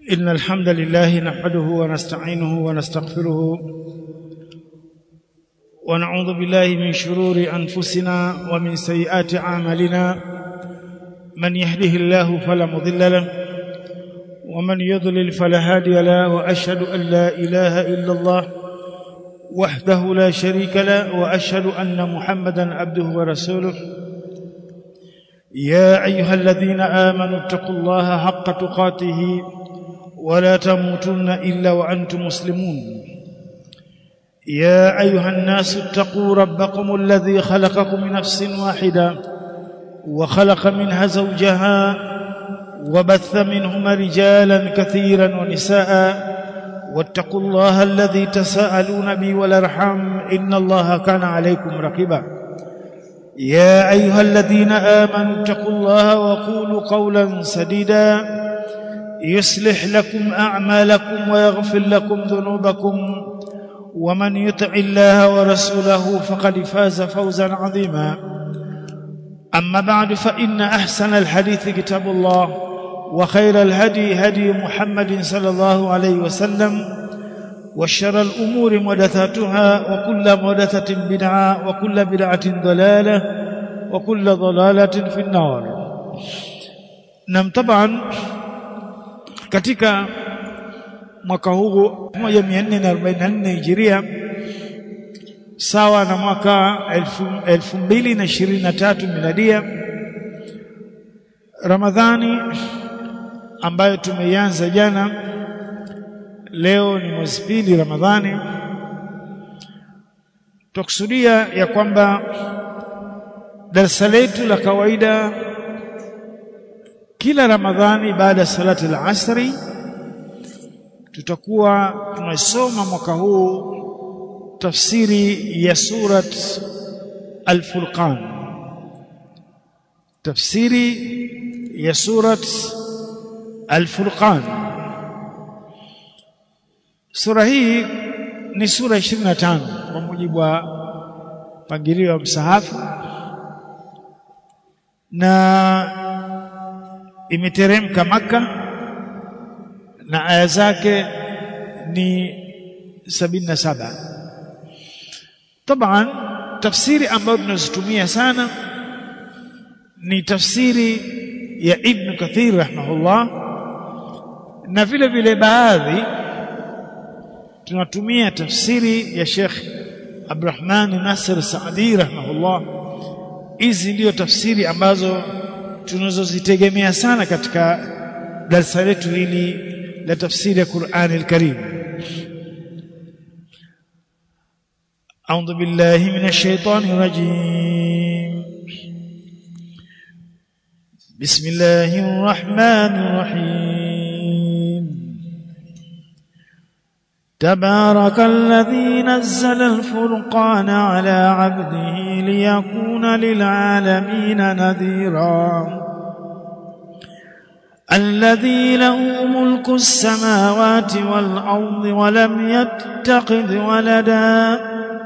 إن الحمد لله نحمده ونستعينه ونستغفره ونعوذ بالله من شرور أنفسنا ومن سيئات أعمالنا من يهده الله فلا مضل له ومن يضلل فلا هادي له وأشهد أن لا إله إلا الله وحده لا شريك له وأشهد أن محمدا عبده ورسوله يا أيها الذين آمنوا اتقوا الله حق تقاته ولا تموتن إلا وأنتم مسلمون يا أيها الناس اتقوا ربكم الذي خلقكم من نفس واحدة وخلق منها زوجها وبث منهما رجالا كثيرا ونساء واتقوا الله الذي تساءلون به والارحام ان الله كان عليكم رقيبا يا ايها الذين امنوا اتقوا الله وقولوا قولا سديدا يصلح لكم اعمالكم ويغفر لكم ذنوبكم ومن يطع الله ورسوله فقد فاز فوزا عظيما اما بعد فان احسن الحديث كتاب الله وخير الهدي هدي محمد صلى الله عليه وسلم وشر الأمور محدثاتها وكل محدثة بدعة وكل بدعة ضلالة وكل ضلالة في النار نعم طبعا katika mwaka huu 1444 Hijiria sawa na mwaka 2023 miladia Ramadhani ambayo tumeianza jana leo ni mwezi pili Ramadhani tukusudia ya kwamba darasa letu la kawaida kila Ramadhani baada ya salati al-asri tutakuwa tunasoma mwaka huu tafsiri ya surat al-Furqan tafsiri ya surat Al-Furqan Sura hii ni sura 25 kwa mujibu wa mpangilio wa msahafu na imeteremka maka na aya zake ni 77 Taban tafsiri ambayo tunazitumia sana ni tafsiri ya Ibn Kathir rahimahullah na vile vile baadhi tunatumia tafsiri ya Sheikh Abdurrahman Nasir Saadi rahimahullah hizi ndio tafsiri ambazo tunazozitegemea sana katika darasa letu hili la tafsiri ya Qur'an al-Karim أعوذ بالله من الشيطان الرجيم بسم الله الرحمن الرحيم تبارك الذي نزل الفرقان على عبده ليكون للعالمين نذيرا الذي له ملك السماوات والأرض ولم يتخذ ولدا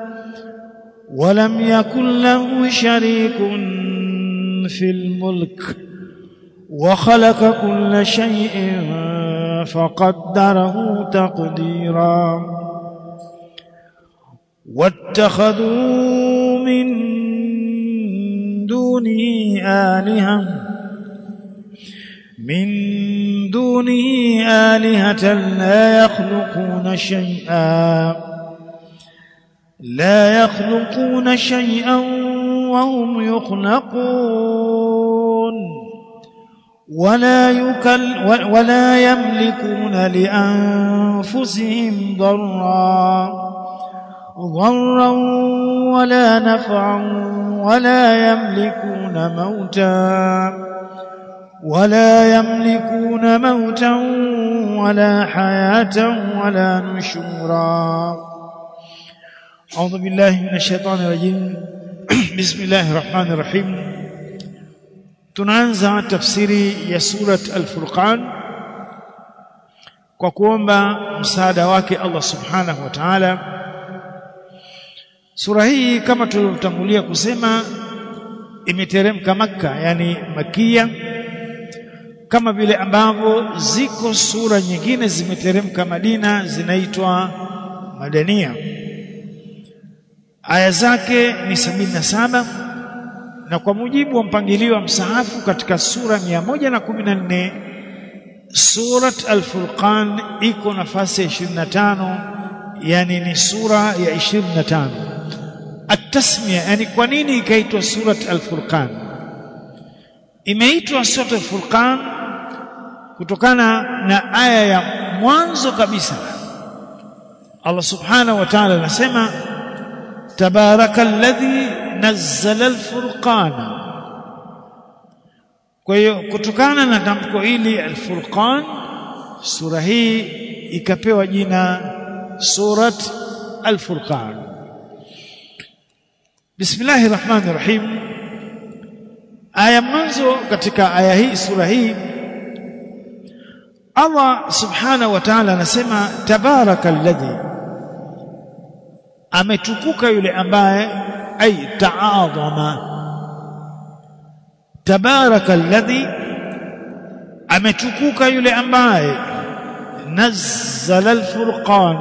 ولم يكن له شريك في الملك وخلق كل شيء فقدره تقديرا واتخذوا من دونه آلهة من دونه آلهة لا يخلقون شيئا لا يخلقون شيئا وهم يخلقون ولا يكل ولا يملكون لانفسهم ضرا ضرا ولا نفعا ولا يملكون موتا ولا يملكون موتا ولا حياة ولا نشورا أعوذ بالله من الشيطان الرجيم بسم الله الرحمن الرحيم tunaanza tafsiri ya surat al-Furqan kwa kuomba msaada wake Allah subhanahu wa ta'ala sura hii kama tulivyotangulia kusema imeteremka Makka yani Makia kama vile ambavyo ziko sura nyingine zimeteremka Madina zinaitwa madania aya zake ni sabini na saba na kwa mujibu wa mpangilio wa msahafu katika sura 114 surat al-Furqan iko nafasi ya 25 yani ni sura ya 25 at-tasmiya yani kwa nini ikaitwa surat al-Furqan imeitwa surat al-Furqan kutokana na aya ya mwanzo kabisa Allah subhanahu wa ta'ala anasema tabarakalladhi nazzala al-furqana kwa hiyo kutokana na tamko hili al-furqan sura hii ikapewa jina surat al-furqan bismillahir rahmanir rahim aya mwanzo katika aya hii sura hii Allah subhanahu wa ta'ala anasema tabarakalladhi ametukuka yule ambaye ay ta'adhama tabarakalladhi ametukuka yule ambaye nazzala alfurqan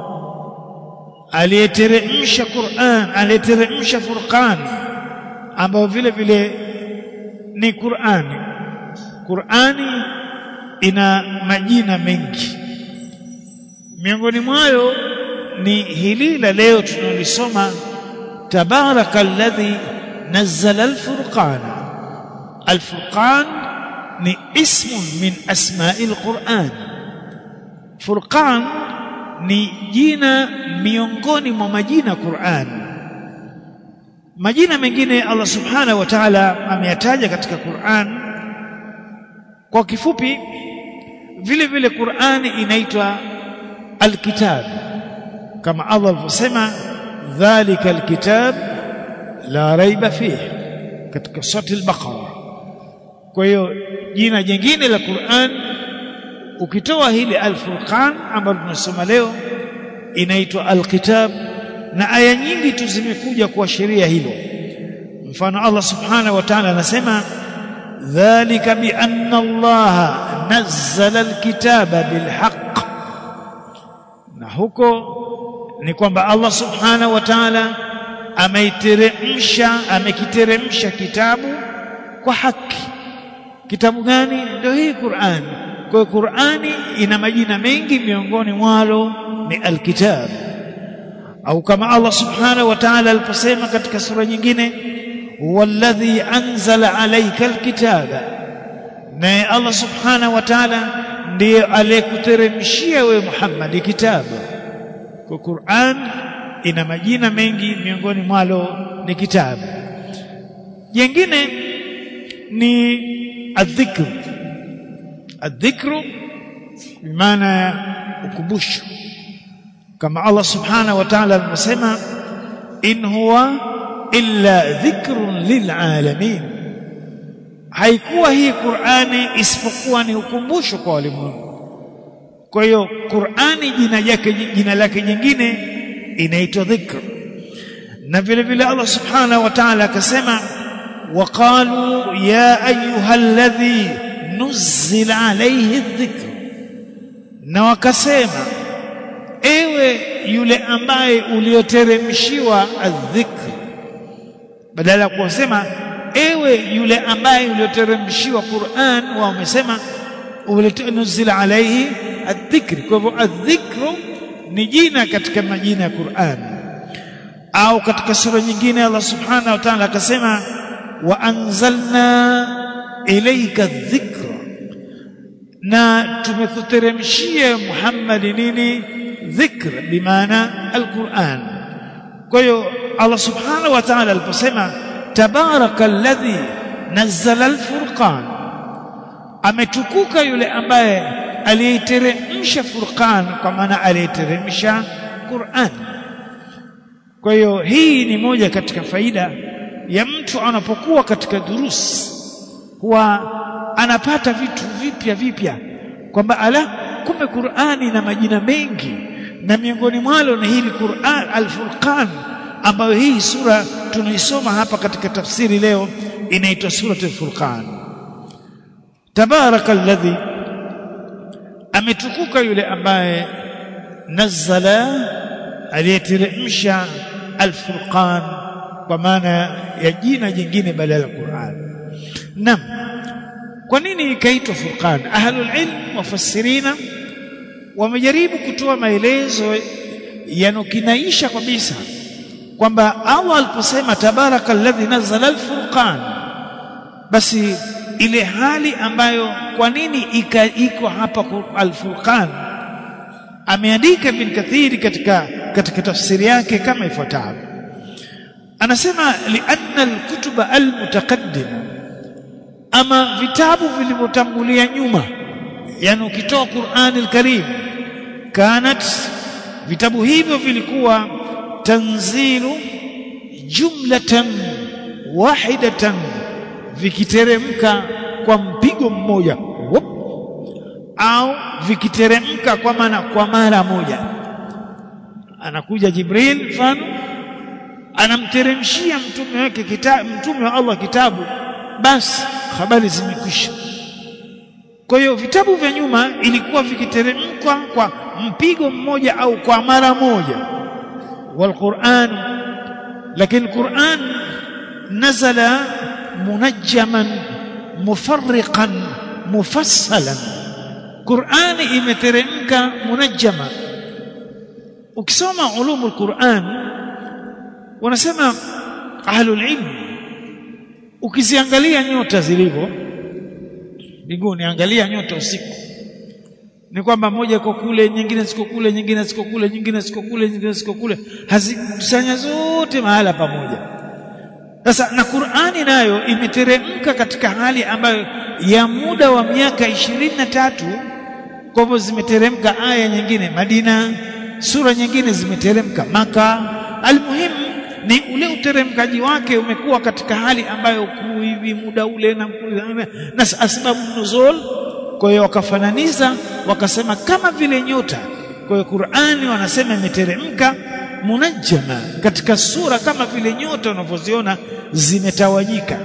aliyeteremsha Qur'an aliyeteremsha Furqan ambayo vile vile ni Qur'ani Qur'ani ina majina mengi miongoni mwayo ni hili la leo tunalisoma tabaraka alladhi nazzala alfurqana alfurqan ni ismun min asma'il quran furqan ni jina miongoni mwa majina Qur'an majina mengine Allah subhanahu wa ta'ala ameyataja katika Qur'an kwa kifupi vile vile Qur'ani inaitwa alkitab kama Allah alivyosema dhalika alkitab la raiba fihi katika sura al-Baqara kwa hiyo jina jingine la Qur'an ukitoa hili al-Furqan ambalo tunasoma leo inaitwa al-Kitab na aya nyingi tu zimekuja kuashiria hilo mfano Allah subhanahu wa ta'ala anasema dhalika bi anna Allah nazzala al-kitaba bil haqq na huko ni kwamba Allah subhanahu wa ta'ala ameiteremsha amekiteremsha kitabu kwa haki kitabu gani ndio hii Qur'ani kwa hiyo Qur'ani ina majina mengi miongoni mwalo ni alkitab au kama Allah subhanahu wa ta'ala aliposema katika sura nyingine walladhi anzala alayka alkitaba na Allah subhanahu wa ta'ala ndiye aliyekuteremshia wewe Muhammad kitabu kwa Qur'an ina majina mengi miongoni mwalo ni kitabu jingine ni adhikr adhikru bimaana ya ukumbusho kama Allah subhanahu wa ta'ala alivyosema in huwa illa dhikrun lilalamin haikuwa hii Qur'ani isipokuwa ni ukumbusho kwa walimwengu kwa hiyo Qur'ani jina yake jina lake jingine inaitwa dhikr na vile vile Allah subhanahu wa ta'ala akasema وقالوا يا ايها الذي نزل عليه الذكر na wakasema ewe yule ambaye ulioteremshiwa adhikr badala ya kusema ewe yule ambaye ulioteremshiwa Qur'an wao wamesema ulionuzila alayhi adhikr kwa hivyo adhikru ni jina katika majina ya Qur'an au katika sura nyingine Allah subhanahu wa ta'ala akasema waanzalna ilayka dhikra na tumekuteremshia Muhammad nini dhikra bimaana alquran kwa hiyo Allah subhanahu wa ta'ala aliposema tabaraka alladhi nazzala alfurqan ametukuka yule ambaye aliyeteremsha furqan kwa maana aliyeteremsha Qur'an kwa hiyo hii ni moja katika faida ya mtu anapokuwa katika durusi huwa anapata vitu vipya vipya kwamba ala kumbe Qur'ani ina majina mengi na miongoni mwalo ni hili Qur'an al-Furqan ambayo hii sura tunaisoma hapa katika tafsiri leo inaitwa suratul Furqan tabaraka alladhi ametukuka yule ambaye nazzala aliyeteremsha alfurqan kwa maana ya jina jingine badala ya Qur'an nam kwa nini ikaitwa furqan ahlul ilm mufassirina wamejaribu kutoa maelezo yanokinaisha kabisa kwamba Allah aliposema tabaraka alladhi nazzala alfurqan basi ile hali ambayo kwa nini iko hapa alfurqan ameandika bin kathiri katika katika tafsiri yake kama ifuatavyo anasema lianna alkutuba almutaqaddima ama vitabu vilivyotangulia nyuma yani ukitoa Qur'an al-Karim kanat vitabu hivyo vilikuwa tanzilu jumlatan wahidatan vikiteremka kwa mpigo mmoja Wop. au vikiteremka kwa maana kwa mara moja anakuja Jibril mfano anamteremshia mtume wake kitabu mtume wa Allah kitabu basi habari zimekwisha kwa hiyo vitabu vya nyuma ilikuwa vikiteremkwa kwa mpigo mmoja au kwa mara moja والقرآن لكن القرآن نزل منجما مفرقا مفصلا قرآن imeteremka munajjama ukisoma ulumul Qur'an wanasema ahlul ilm ukiziangalia nyota zilivyo mbinguni angalia nyota usiku ni kwamba moja iko kule nyingine ziko kule nyingine ziko kule nyingine ziko kule nyingine ziko kule hazikusanya zote mahala pamoja sasa na Qur'ani nayo imeteremka katika hali ambayo ya muda wa miaka ishirini na tatu kwa hivyo zimeteremka aya nyingine Madina sura nyingine zimeteremka Maka almuhimu ni ule uteremkaji wake umekuwa katika hali ambayo hivi muda ule na, na asbabu nuzul kwa hiyo wakafananiza wakasema kama vile nyota kwa hiyo Qur'ani wanasema imeteremka munajjama katika sura kama vile nyota unavyoziona zimetawanyika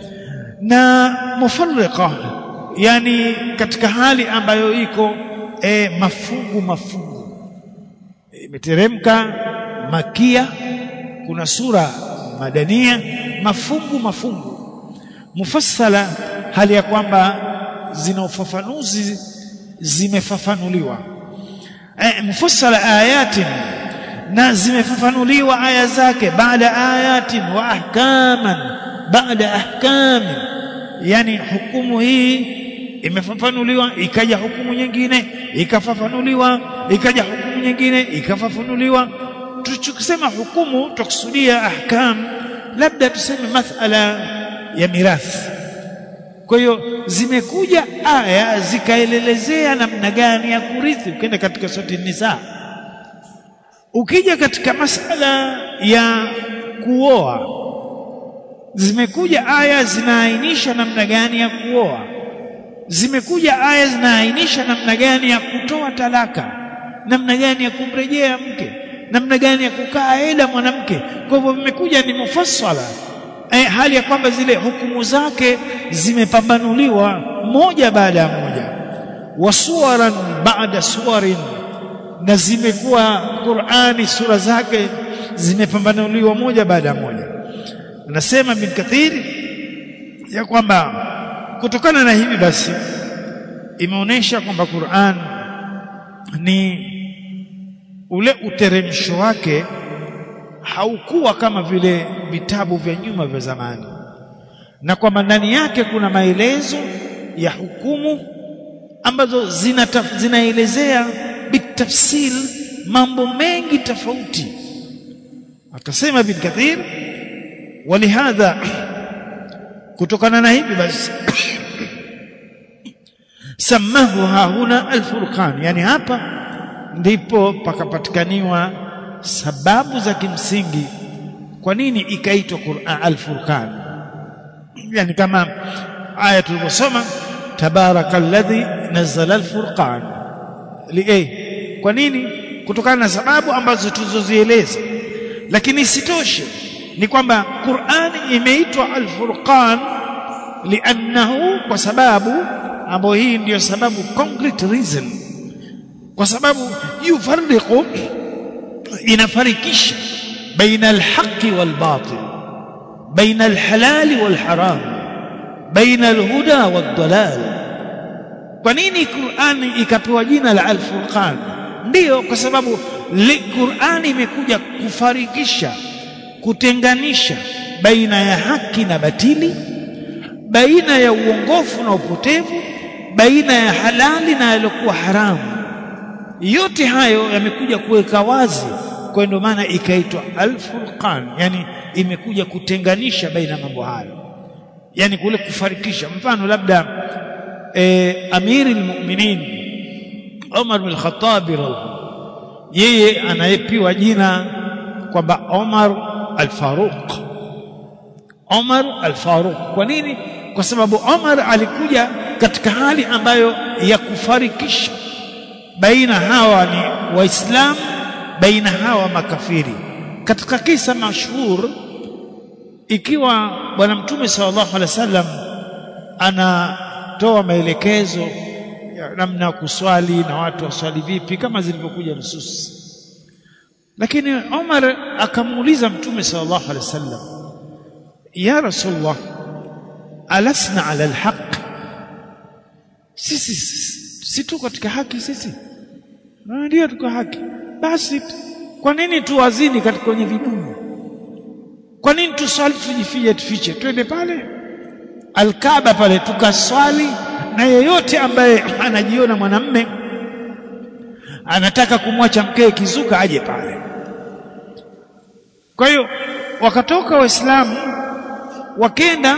na mufarriqa yani katika hali ambayo iko e, mafungu mafungu imeteremka makia kuna sura madania mafungu mafungu mufassala hali ya kwamba zina ufafanuzi zimefafanuliwa e, mufassala ayatin na zimefafanuliwa aya zake baada ayatin wa ahkaman baada ahkamin yani hukumu hii imefafanuliwa ikaja hukumu nyingine ikafafanuliwa ikaja hukumu nyingine ikafafanuliwa tukisema hukumu tukusudia ahkam labda tuseme masala ya mirathi kwa hiyo zimekuja aya zikaelelezea namna gani ya kurithi ukienda katika sura nisa ukija katika masala ya kuoa zimekuja aya zinaainisha namna gani ya kuoa zimekuja aya zinaainisha namna gani ya kutoa talaka namna gani ya kumrejea mke namna gani ya kukaa eda mwanamke kwa hivyo vimekuja ni mufassala eh, hali ya kwamba zile hukumu zake zimepambanuliwa moja baada ya moja wasuwaran baada suwarin na zimekuwa Qur'ani sura zake zimepambanuliwa moja baada ya moja anasema bin Kathir ya kwamba kutokana na hivi basi imeonyesha kwamba Qur'an ni ule uteremsho wake haukuwa kama vile vitabu vya nyuma vya zamani na kwamba ndani yake kuna maelezo ya hukumu ambazo zinaelezea bitafsil mambo mengi tofauti akasema bin kathir walihadha kutokana na hivi basi samahu hahuna alfurqan yani hapa ndipo pakapatikaniwa sababu za kimsingi kwa nini ikaitwa Qur'an al-Furqan yani kama aya tulivyosoma tabarakalladhi nazzala al-furqan li kwa nini kutokana na sababu ambazo tulizozieleza lakini isitoshe ni kwamba Qur'ani imeitwa al-Furqan li'annahu kwa sababu ambayo hii ndiyo sababu concrete reason kwa sababu yufarriqu inafarikisha baina alhaqi walbatil baina alhalali walharam baina alhuda waldalal kwa nini Qur'ani ikapewa jina la al-Furqan ndiyo kwa sababu Qur'ani imekuja kufarikisha kutenganisha baina ya haki na batili baina ya uongofu na upotevu baina ya halali na yaliokuwa haramu yote hayo yamekuja kuweka wazi kwa ndio maana ikaitwa al-Furqan yani imekuja kutenganisha baina mambo hayo yani kule kufarikisha mfano labda e, amiri almu'minin Umar bin Khattab yeye anayepiwa jina kwamba Umar al-Faruq Umar al-Faruq kwa nini kwa sababu Umar alikuja katika hali ambayo ya kufarikisha baina hawa ni waislamu baina hawa makafiri katika kisa mashhur ikiwa bwana mtume sallallahu alaihi wasallam anatoa maelekezo ya namna ya kuswali na watu waswali vipi kama zilivyokuja nusus lakini Umar akamuuliza mtume sallallahu alaihi wasallam ya rasulullah alasna ala alhaq sisi si tu katika haki sisi ndio tuko haki basi kwa nini tuwazini katika kwenye vidumu kwa nini tuswali tujifiche tufiche twende pale alkaaba pale tukaswali na yeyote ambaye anajiona mwanamme anataka kumwacha mkee kizuka aje pale kwa hiyo wakatoka waislamu wakenda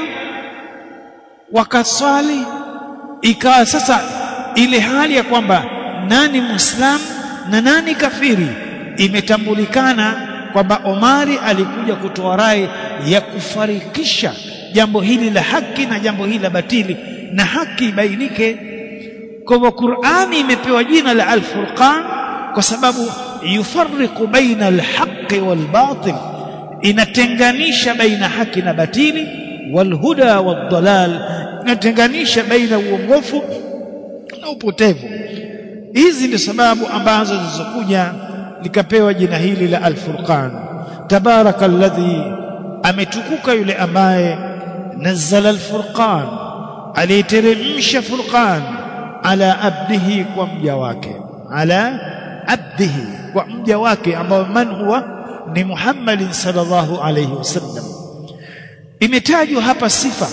wakaswali ikawa sasa ile hali ya kwamba nani muislamu na nani kafiri imetambulikana kwamba Omari alikuja kutoa rai ya kufarikisha jambo hili la haki na jambo hili la batili na haki ibainike kwa hivyo Qur'ani imepewa jina la Al-Furqan kwa sababu yufarriqu baina al-haqqi wal-batil inatenganisha baina haki na batili walhuda wad-dalal inatenganisha baina uongofu na upotevu hizi ndio sababu ambazo zilizokuja likapewa jina hili la Al-Furqan tabaraka alladhi ametukuka yule ambaye nazzala al-Furqan aliteremsha Furqan ala abdihi kwa mja wake ala abdihi kwa mja wake ambao man huwa ni Muhammad sallallahu alayhi wasallam imetajwa hapa sifa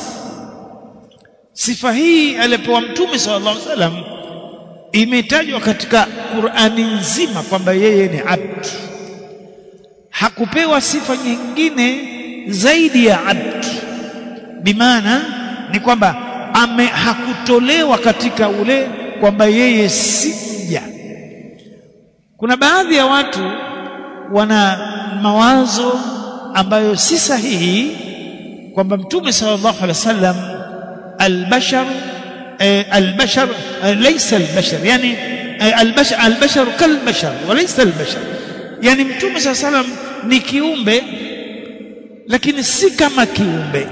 sifa hii alipewa mtume sallallahu alayhi wasallam imetajwa katika Qur'ani nzima kwamba yeye ni abd hakupewa sifa nyingine zaidi ya abd bimaana ni kwamba ame hakutolewa katika ule kwamba yeye si mja kuna baadhi ya watu wana mawazo ambayo si sahihi kwamba mtume sallallahu alaihi wasallam albashar البشر ليس البشر يعني البشر البشر كالبشر وليس البشر يعني mtume صلى الله عليه وسلم ni kiumbe lakini si kama kiumbe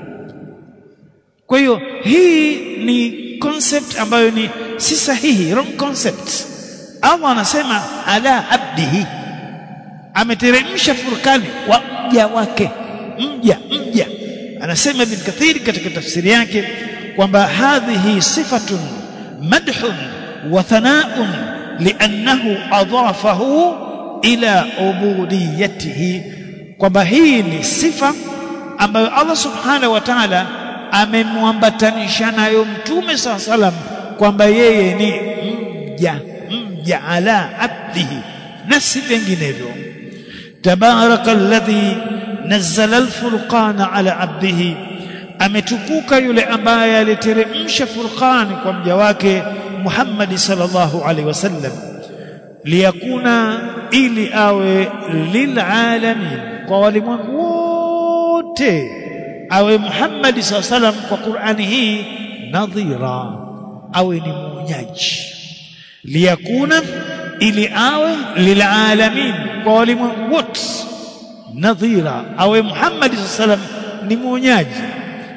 kwa hiyo hii ni concept ambayo ni si sahihi wrong concept Allah anasema ala abdihi ameteremsha furkani kwa mja wake mja mja anasema ibn kathiri katika tafsiri yake kwamba hadhihi sifatun madhun wa thanaun liannahu adafahu ila ubudiyatihi kwamba hii ni sifa ambayo Allah subhanahu wa ta'ala amemwambatanisha nayo mtume saa salam kwamba yeye ni mja mja ala abdihi na si vinginevyo tabaraka alladhi nazzala alfurqana ala abdihi ametukuka yule ambaye aliteremsha furqani kwa mja wake Muhammad sallallahu alaihi wasallam liyakuna ili awe lilalamin kwa walimwengu wote awe Muhammad sallallahu alaihi wasallam kwa Qur'ani hii nadhira awe ni mwonyaji liyakuna ili awe lilalamin kwa walimwengu wote nadhira awe Muhammad sallallahu alaihi wasallam ni mwonyaji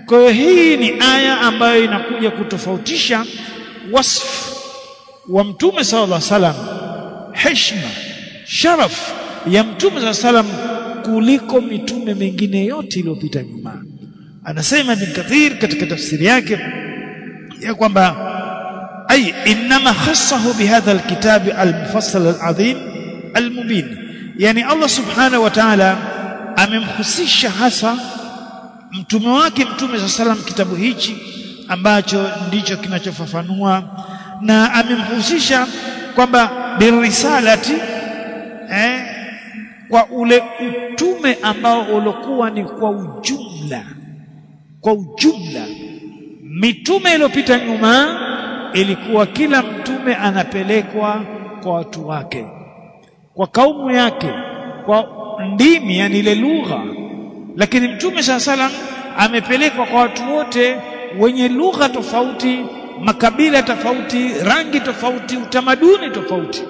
kwa hiyo hii ni aya ambayo inakuja kutofautisha wasfu wa mtume sallallahu alaihi wasallam heshima sharaf ya mtume sallallahu alaihi wasallam kuliko mitume mingine yote iliyopita nyuma anasema ibn kathir katika tafsiri yake ya kwamba ay inma khassahu bihadha alkitab almufassal alazim almubin yani Allah subhanahu wa ta'ala amemhusisha hasa mtume wake mtume sa salam kitabu hichi ambacho ndicho kinachofafanua na amemhusisha kwamba birisalati eh, kwa ule utume ambao ulikuwa ni kwa ujumla kwa ujumla mitume iliyopita nyuma ilikuwa kila mtume anapelekwa kwa watu wake kwa kaumu yake kwa ndimi yani ile lugha lakini mtume saa salam amepelekwa kwa watu wote wenye lugha tofauti makabila tofauti rangi tofauti utamaduni tofauti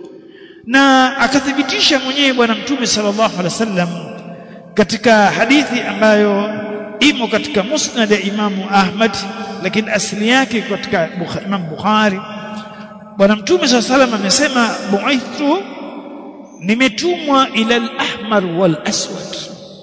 na akathibitisha mwenyewe bwana mtume sallallahu alaihi wasallam katika hadithi ambayo imo katika musnad ya imamu Ahmad lakini asili yake katika Imam Bukhari bwana mtume sallallahu alaihi wasallam amesema bu'ithu nimetumwa ila al-ahmar wal aswad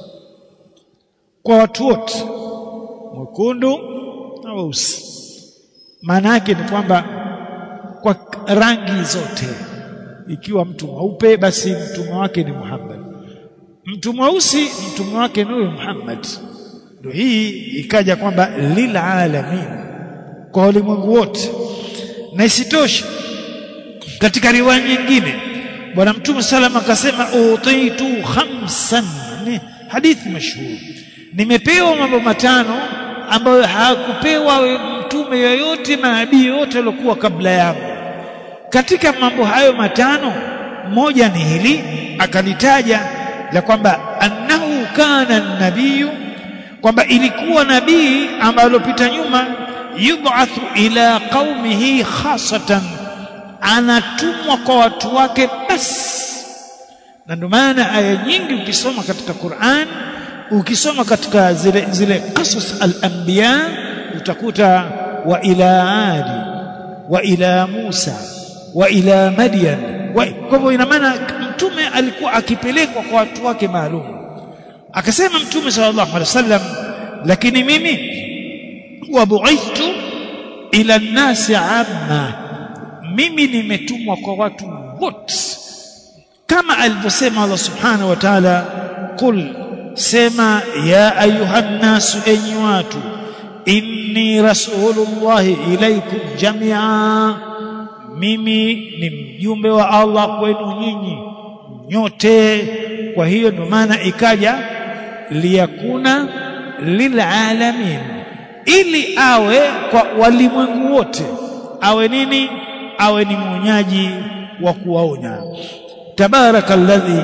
kwa watu wote mwekundu na weusi maana yake ni kwamba kwa rangi zote ikiwa mtu mweupe basi mtume wake ni Muhammad mtu mweusi mtume wake ni huyo Muhammad ndio hii ikaja kwamba lil alamin kwa ulimwengu wote na isitoshe katika riwaya nyingine bwana mtume salama akasema utaitu khamsan ni hadithi mashuhuri nimepewa mambo matano ambayo hakupewa mtume yoyote nabii yote aliokuwa kabla yangu katika mambo hayo matano moja ni hili akalitaja la kwamba annahu kana nabiyu kwamba ilikuwa nabii ambaye alopita nyuma yub'athu ila qaumihi khasatan anatumwa kwa watu wake basi na ndio maana aya nyingi ukisoma katika Qur'an ukisoma katika zile zile qasas al-anbiya utakuta wa ila adi wa ila Musa wa ila Madian kwa hivyo ina maana mtume alikuwa akipelekwa kwa watu wake maalum akasema mtume sallallahu alaihi wasallam lakini mimi wa bu'ithtu ila nasi amma mimi nimetumwa kwa watu wote kama alivyosema Allah subhanahu wa ta'ala qul sema ya ayuhan nasu enyi watu inni rasulullahi ilaikum jamia mimi ni mjumbe wa Allah kwenu nyinyi nyote kwa hiyo ndio maana ikaja liyakuna lilalamin ili awe kwa walimwengu wote awe nini awe ni mwonyaji wa kuwaonya tabarakalladhi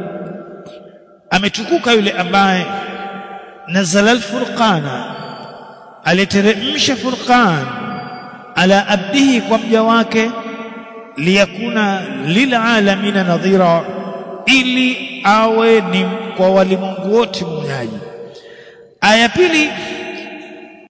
ametukuka yule ambaye nazala alfurqana aliteremsha furqan ala abdihi kwa mja wake liyakuna lilalamina nadhira ili awe ni kwa walimwengu wote mnyaji aya pili